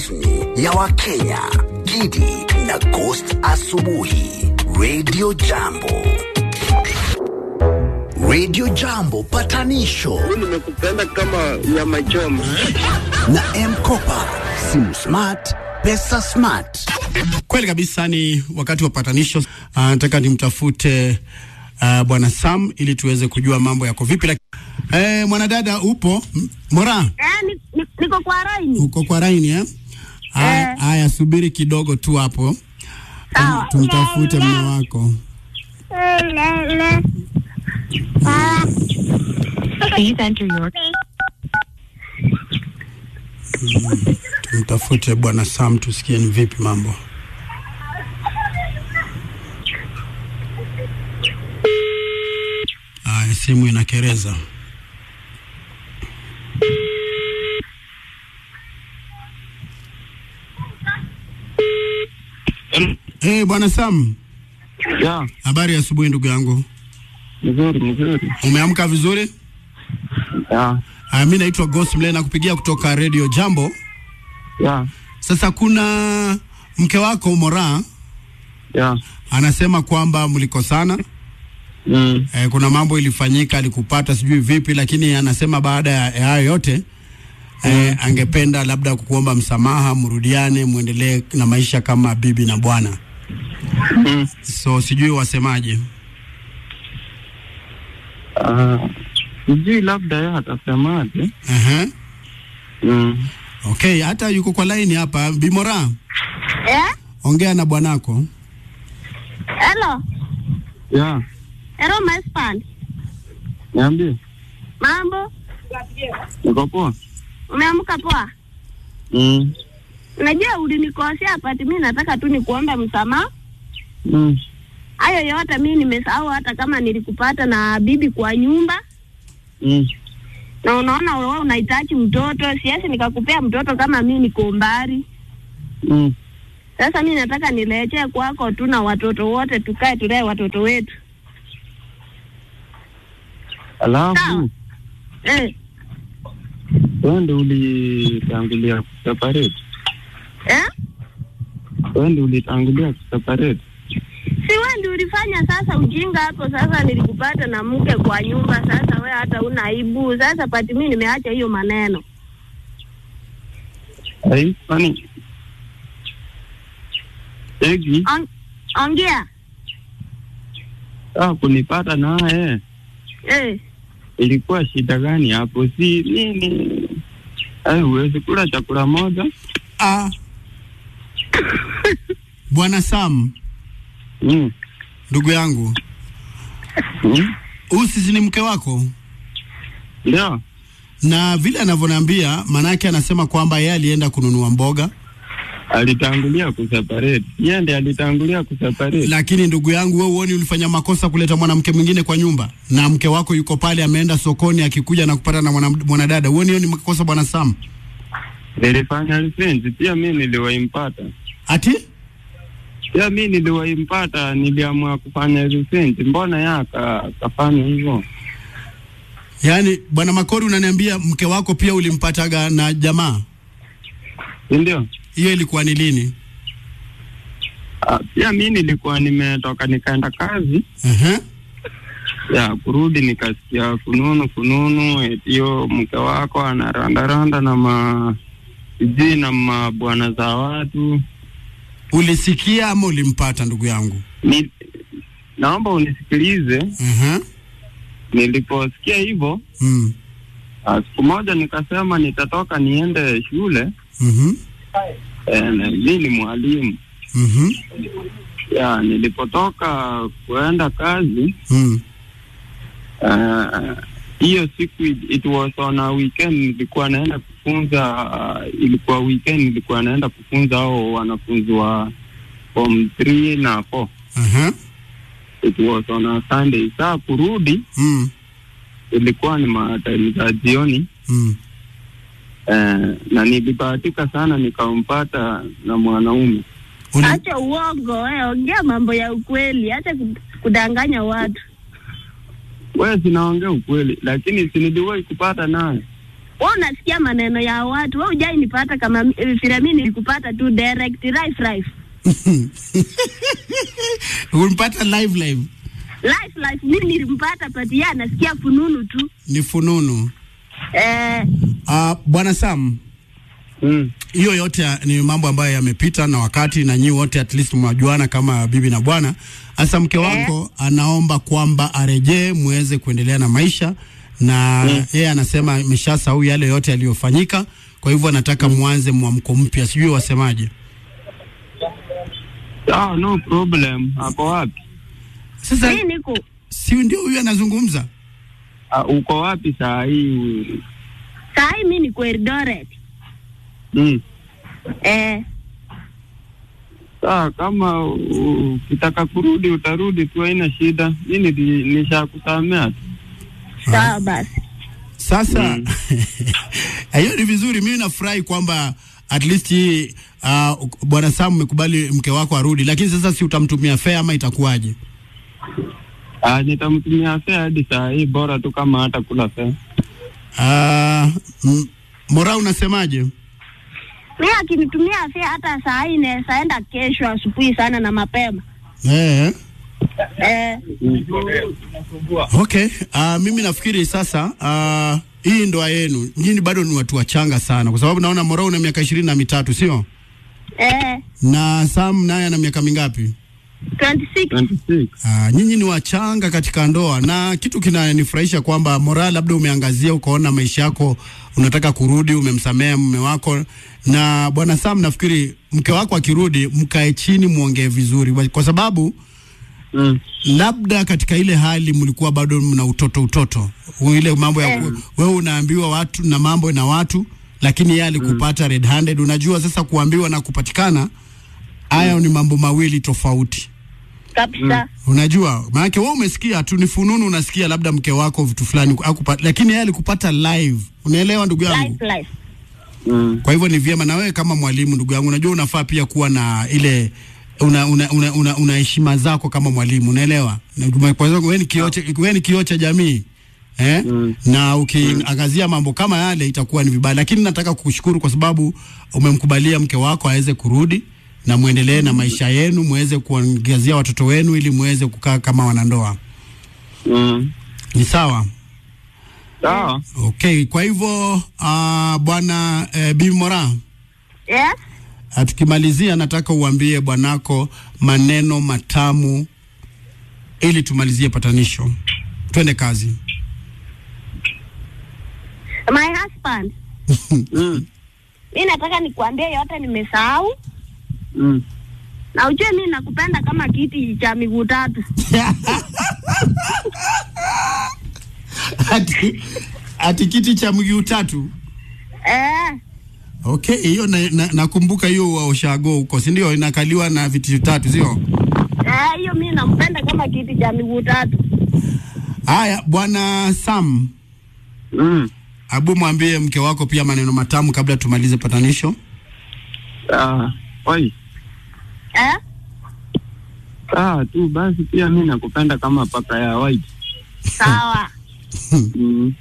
rasmi ya Wakenya, Gidi na Ghost Asubuhi, Radio Jambo. Radio Jambo patanisho nimekupenda kama nyama choma. na M-Kopa, simu smart, pesa smart. Kweli kabisa, ni wakati wa patanisho. Ah, Nataka nimtafute uh, bwana Sam ili tuweze kujua mambo yako vipi. Laki- Eh, mwanadada upo M- Mora, Eh, ni- ni- niko kwa raini. uko kwa raini eh? Haya, Eh. haya, subiri kidogo tu hapo, Sawa. tumtafute mume wako. Please enter your Tumtafute bwana Sam tusikie ni vipi mambo. Haya, simu inakereza. Eh, bwana Sam, Ya, habari ya asubuhi ndugu yangu. mzuri mzuri. Umeamka vizuri? Ya, Haya, mimi naitwa Ghost Mle na kupigia kutoka Radio Jambo. ya, Sasa kuna mke wako Mora ya. anasema kwamba mlikosana. Mm. Eh, kuna mambo ilifanyika alikupata sijui vipi, lakini anasema baada ya ya hayo yote eh, angependa labda kukuomba msamaha, mrudiane, muendelee na maisha kama bibi na bwana. Mm. So sijui wasemaje. Ah, sijui labda yeye atasemaje. Ehe. Mm. Okay, hata yuko kwa line hapa. Bimora, Eh? ongea na bwanako. Hello. Ya, Hello my husband. niambie. Mambo? Niko poa? Umeamka poa? Mm. Unajua ulinikosea pati, mimi nataka tu nikuombe msamaha. Mm. Hayo yote mimi nimesahau, hata kama nilikupata na bibi kwa nyumba Mm. na unaona wewe unahitaji mtoto, siwezi nikakupea mtoto kama mimi niko mbali. Mm. Sasa mimi nataka nirejee kwako tu na watoto wote, tukae tulee watoto wetu. Sawa. Alafu Eh, wewe ndio ulitangulia kuseparate. eh? Wewe ndio ulitangulia kuseparate. Si wewe ndio ulifanya sasa ujinga hapo. Sasa nilikupata na mke kwa nyumba, sasa wewe hata una aibu. Sasa pati mimi nimeacha hiyo maneno. Ai, kwani Egi, On, ongea ah, kunipata naye eh. ilikuwa shida gani hapo? Si nini? Ai, huwezi kula chakula moja? Ah. Bwana Sam, Mm. ndugu yangu, Mm. huyu sisi ni mke wako? Ndio. na vile anavyoniambia, manake anasema kwamba yeye alienda kununua mboga, alitangulia kuseparate. Yeye ndiye alitangulia kuseparate. lakini ndugu yangu, wewe uoni ulifanya makosa kuleta mwanamke mwingine kwa nyumba, na mke wako yuko pale ameenda sokoni, akikuja na kupata na mwana- mwanadada. Uoni hiyo ni makosa, bwana Sam? Nilifanya lisensi pia, mi niliwaimpata Ati pia, mi niliwaimpata, niliamua kufanya lisensi. Mbona yeye aka- akafanya hivyo? yaani, bwana Makori, unaniambia mke wako pia ulimpataga na jamaa? Si ndio? Hiyo ilikuwa ni lini? Ah, Pia mi nilikuwa nimetoka nikaenda kazi Ehe. ya kurudi, nikasikia fununu fununu, eti hiyo mke wako anarandaranda na ma sijui na mabwana za watu. Ulisikia ama ulimpata, ndugu yangu? Ni, naomba unisikilize. Ehe. Niliposikia hivyo Mm. ah, siku moja nikasema nitatoka niende shule. Mhm. Eh, na mi ni mwalimu Mhm. ya, nilipotoka kuenda kazi Mm. eh, hiyo siku it, it was on a weekend, nilikuwa naenda kufunza uh, ilikuwa weekend, nilikuwa naenda kufunza hao wanafunzi wa form 3 na 4 Ehe. it was on a Sunday. Saa kurudi Mm. ilikuwa ni matime za jioni Mm. eh, na nilibahatika sana nikampata na mwanaume Uli- Acha uongo wewe, ongea mambo ya ukweli, acha ku- kudanganya watu. wewe, sinaongea ukweli, lakini si niliwahi kupata naye wewe unasikia maneno ya watu, wewe hujai nipata kama mi- vile mimi nilikupata tu direct life life Ulimpata live live, life life, mimi nilimpata pati yeye anasikia fununu tu ni fununu. eh, Uh, Bwana Sam, Mm. hiyo yote ya- ni mambo ambayo yamepita na wakati, na nyinyi wote at least mwajuana kama bibi na bwana. Hasa mke wako anaomba kwamba arejee muweze kuendelea na maisha, na yeye anasema ameshasahau yale yote yaliyofanyika, kwa hivyo anataka mwanze mwamko mpya. Sijui wasemaje? Sawa, no problem. Ako wapi? Sasa mimi niko si ndio huyu anazungumza? Ah, uko wapi saa hii? saa hii mimi niko Eldoret Mm. eh, Sawa, kama u- ukitaka kurudi utarudi tu, haina shida. Mi nili- nishakusamea tu. sawa basi Sasa hiyo ni vizuri. Mimi nafurahi kwamba at least hii uh, bwana Sam umekubali mke wako arudi, lakini sasa si utamtumia fare ama itakuwaje? Ah, nitamtumia fea hadi saa hii, bora tu kama hata kula fea. Uh, m- Mora, unasemaje? mimi akinitumia fare hata saa hii naweza enda kesho asubuhi sana na mapema Eh, eh, okay. Uh, mimi nafikiri sasa uh, hii ndoa yenu nyinyi bado ni watu wachanga sana, kwa sababu naona Mora una miaka ishirini na mitatu sio? eh, Na Sam naye ana miaka mingapi? 26 26. Ah, nyinyi ni wachanga katika ndoa, na kitu kinanifurahisha kwamba Mora, labda umeangazia ukaona maisha yako unataka kurudi, umemsamea mume wako. Na bwana Sam, nafikiri mke wako akirudi, mkae chini muongee vizuri, kwa sababu Mm. labda katika ile hali mlikuwa bado mna utoto utoto, ile mambo ya ku- wewe unaambiwa watu na mambo na watu, lakini yeye alikupata red handed. Unajua sasa kuambiwa na kupatikana, hayo ni mambo mawili tofauti. kabisa Unajua, maanake wewe umesikia tu ni fununu, unasikia labda mke wako vitu fulani akupata, lakini yeye alikupata live. Unaelewa ndugu yangu? life life Mm. Kwa hivyo ni vyema na wewe kama mwalimu, ndugu yangu, unajua unafaa pia kuwa na ile una una, una, una, una heshima zako kama mwalimu, unaelewa? Na Kwa sababu wewe ni kioo cha wewe ni kioo cha jamii eh? Mm. na ukiangazia mambo kama yale itakuwa ni vibaya, lakini nataka kukushukuru kwa sababu umemkubalia mke wako aweze kurudi na muendelee na maisha yenu, muweze kuangazia watoto wenu ili muweze kukaa kama wanandoa. Mm. Ni sawa? Sawa. Okay, kwa hivyo uh, bwana eh, Bibi Mora yes Ah, tukimalizia nataka uambie bwanako maneno matamu ili tumalizie patanisho. Twende kazi. my husband Mm. mi nataka nikuambie yote nimesahau Mm. na ujue mi nakupenda kama kiti cha miguu tatu ati, ati kiti cha mguu tatu. eh, Okay, hiyo na, na, nakumbuka hiyo wa ushago huko, si ndio? Inakaliwa na viti tatu, sio? eh, hiyo mi nampenda kama kiti cha miguu tatu Haya, bwana Sam, Mm. abu mwambie mke wako pia maneno matamu kabla tumalize patanisho. Ah, oi. eh? Sawa tu basi, pia mi nakupenda kama paka ya white. sawa Mm.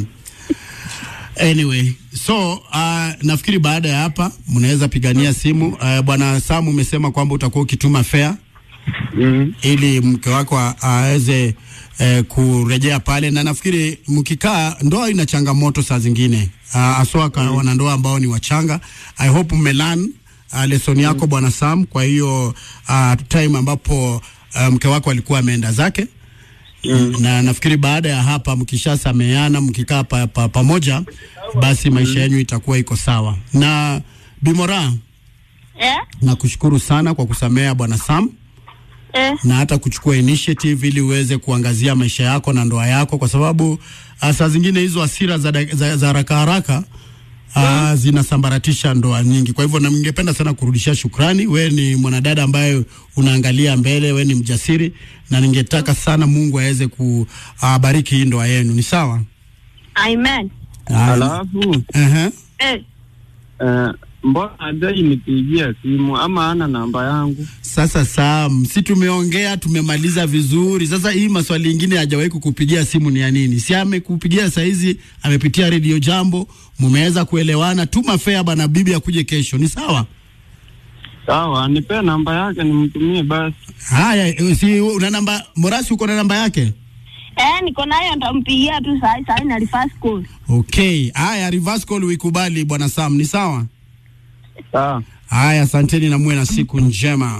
Anyway, so uh, nafikiri baada ya hapa mnaweza pigania simu. Uh, bwana Sam, umesema kwamba utakuwa ukituma fare Mm. ili mke wako a- aweze eh, kurejea pale, na nafikiri mkikaa, ndoa ina changamoto saa zingine uh, aswa mm. wanandoa ambao ni wachanga. I hope mmelan uh, lesson yako bwana Sam. Kwa hiyo uh, time ambapo uh, mke wako alikuwa ameenda zake mm. na nafikiri baada ya hapa mkishasameana mkikaa pa, pa, pamoja basi maisha yenu itakuwa iko sawa. Na Bimora, eh? nakushukuru sana kwa kusamea bwana Sam Eh? na hata kuchukua initiative ili uweze kuangazia maisha yako na ndoa yako, kwa sababu ah, saa zingine hizo hasira za, dak- za, za haraka haraka uh, zinasambaratisha ndoa nyingi. Kwa hivyo na ningependa sana kurudishia shukrani. We ni mwanadada ambaye unaangalia mbele, we ni mjasiri, na ningetaka sana Mungu aweze kubariki hii ndoa yenu. Ni sawa? amen Ah, Alafu ehe. eh? eh, mbona hajai nipigia simu ama ana namba yangu? Sasa Sam, si tumeongea tumemaliza vizuri. Sasa hii maswali ingine hajawahi kukupigia simu ni ya nini? Si amekupigia saizi, amepitia redio Jambo, mumeweza kuelewana. Tuma fea bana, bibi akuje kesho, ni sawa? Sawa, nipe namba yake nimtumie basi. Haya, eh, si una namba Morasi, uko na namba yake? Eh, niko nayo nitampigia tu saa saa na reverse call. Okay, haya, reverse call uikubali bwana Sam, ni sawa? Sawa. Haya, asanteni na muwe na siku njema.